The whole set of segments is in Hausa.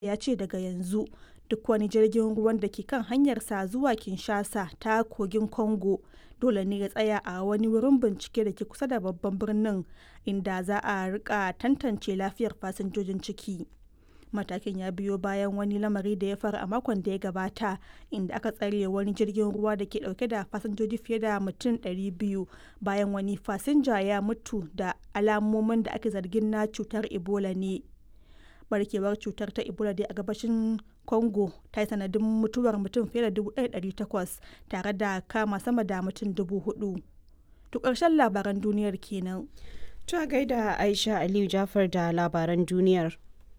ya ce daga yanzu duk wani jirgin ruwan da ke kan hanyarsa zuwa Kinshasa ta kogin Congo dole ne ya tsaya a wani wurin bincike da ke kusa da babban birnin inda za a rika tantance lafiyar fasinjojin ciki. Matakin ya biyo bayan wani lamari da ya faru a makon da ya gabata inda aka tsare wani jirgin ruwa da ke dauke da fasinjoji fiye da mutum 200 bayan wani fasinja ya mutu da alamomin da ake zargin na cutar Ebola ne. barkewar cutar ta ebola dai a gabashin congo ta yi sanadin mutuwar mutum fiye da 1,800 tare da kama sama da mutum 4,000 to ƙarshen labaran duniyar kenan to gaida aisha aliyu jafar da labaran duniyar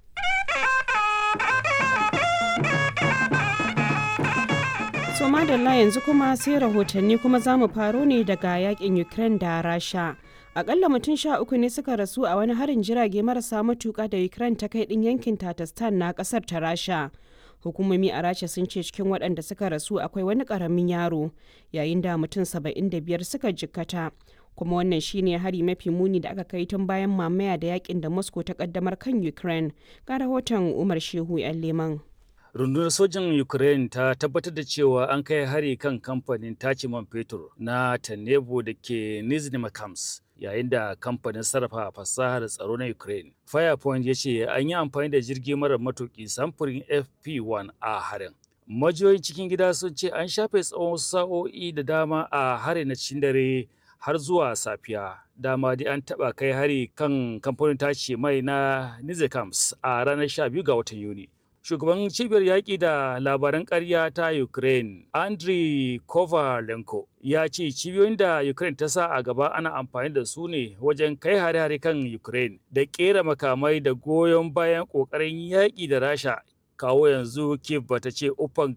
so madalla yanzu kuma sai rahotanni kuma za mu faro ne daga yakin ukraine da rasha akalla mutum sha uku ne suka rasu a wani harin jirage marasa matuka da ukraine ta kai din yankin tatastan na kasar ta rasha hukumomi a rasha sun ce cikin waɗanda suka rasu akwai wani ƙaramin yaro yayin da mutum saba'in da biyar suka jikkata kuma wannan shine hari mafi muni da aka kai tun bayan mamaya da yakin da moscow ta kaddamar kan ukraine ga rahoton umar shehu yan leman rundunar sojan ukraine ta tabbatar da cewa an kai hari kan kamfanin tace man fetur na tanebo da ke nizhny makams yayin da kamfanin sarrafa fasahar tsaro na ukraine firepoint ya ce an yi amfani da jirgi marar matuki samfurin fp1 a harin majiyoyin cikin gida sun ce an shafe tsawon sa'o'i da dama a harin na cikin dare har zuwa safiya dama dai an taba kai hari kan kamfanin tace mai na nizhny a ranar 12 ga watan yuni shugaban cibiyar yaƙi da labaran ƙarya ta ukraine andriy kovalenko ya ce cibiyoyin da ukraine ta sa a gaba ana amfani da su ne wajen kai hare-hare kan ukraine da ƙera makamai da goyon bayan ƙoƙarin yaƙi da rasha kawo yanzu kiev bata ce uffan